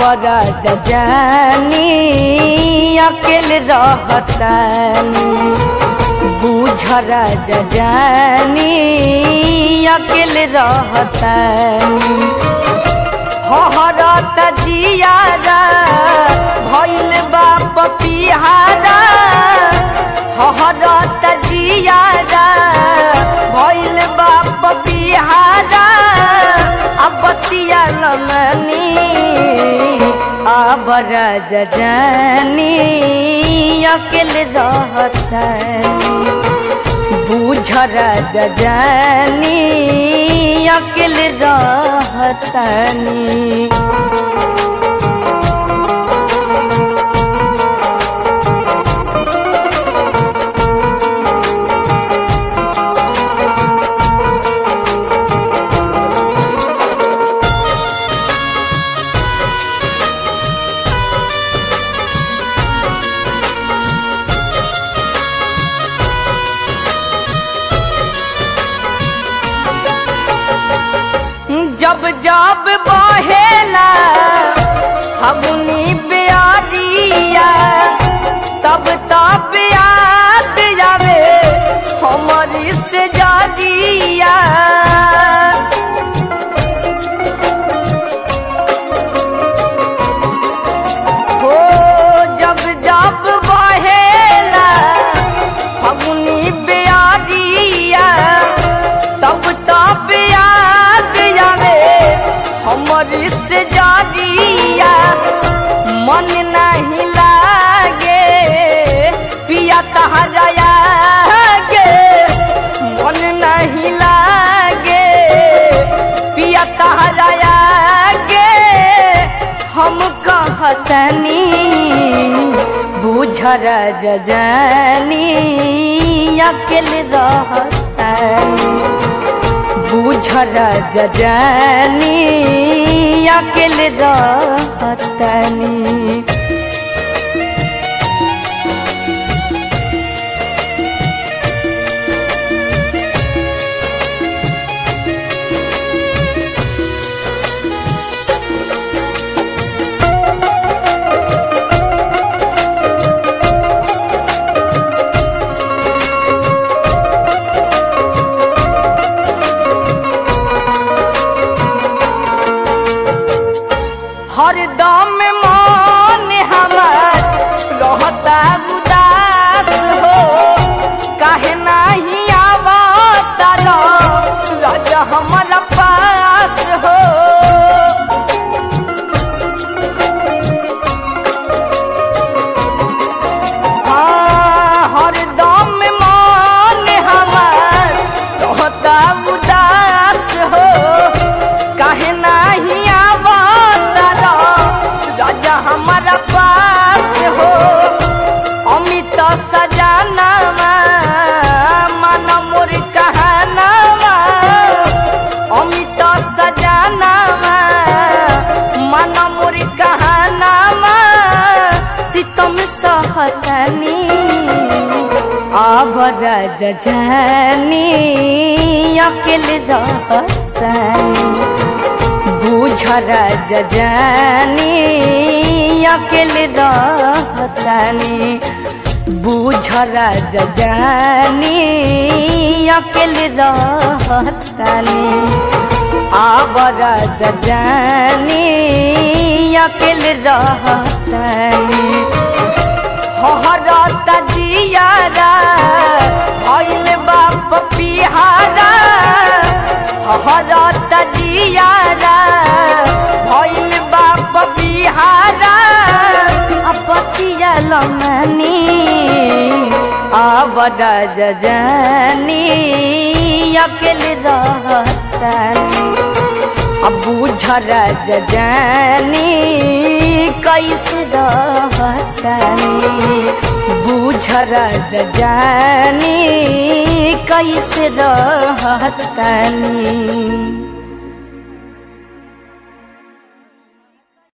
आबरा जानी अकेले रहतानी बुझरा जानी अकेले रहतानी हहरत जियारा भइल बाप पिहारा हहरत जियारा भइल बाप पिहारा अब बतिया लमनी आबर जानी अकेले रहतानी बुझर जानी अकेले रहतानी जब जब बहेला फगुनी बियादिया तब तब याद जावे हमारी से जादिया हो जब जब बहेला फगुनी बियादिया तब तब याद जावे हमर से जादिया मन नहीं लागे पिया तहरा गे मन नहीं लागे पिया तहरा गे हम कहतनी बुझर जानी अकेले रहतनी बुझर जानी अकेले रहतनी हरदम मन हमार रहता उदास हो काहे नाही आवता राजा हमारा पास हो हाँ, हरदम मन हमार रहता उदास हो काहे नाही आवता राजा हमारा पास हो अमित सजानावा मन मोर कहानावा अमित सजानावा मन मोर कहानावा सितम सहतनी आबर जानी अकेले रहतनी बुझर जानी अकेले रहतनी बुझर जानी अकेले रहतनी आबर जानी अकेले रहतनी हहरत जियारा भइल बाप पिहारा हहरत जियारा भइल बाप पिहारा अपतिया लमनी आबद जानी अकेले रहतनी अब बुझर जानी कैसे रहतनी बुझर जानी कैसे रहतनी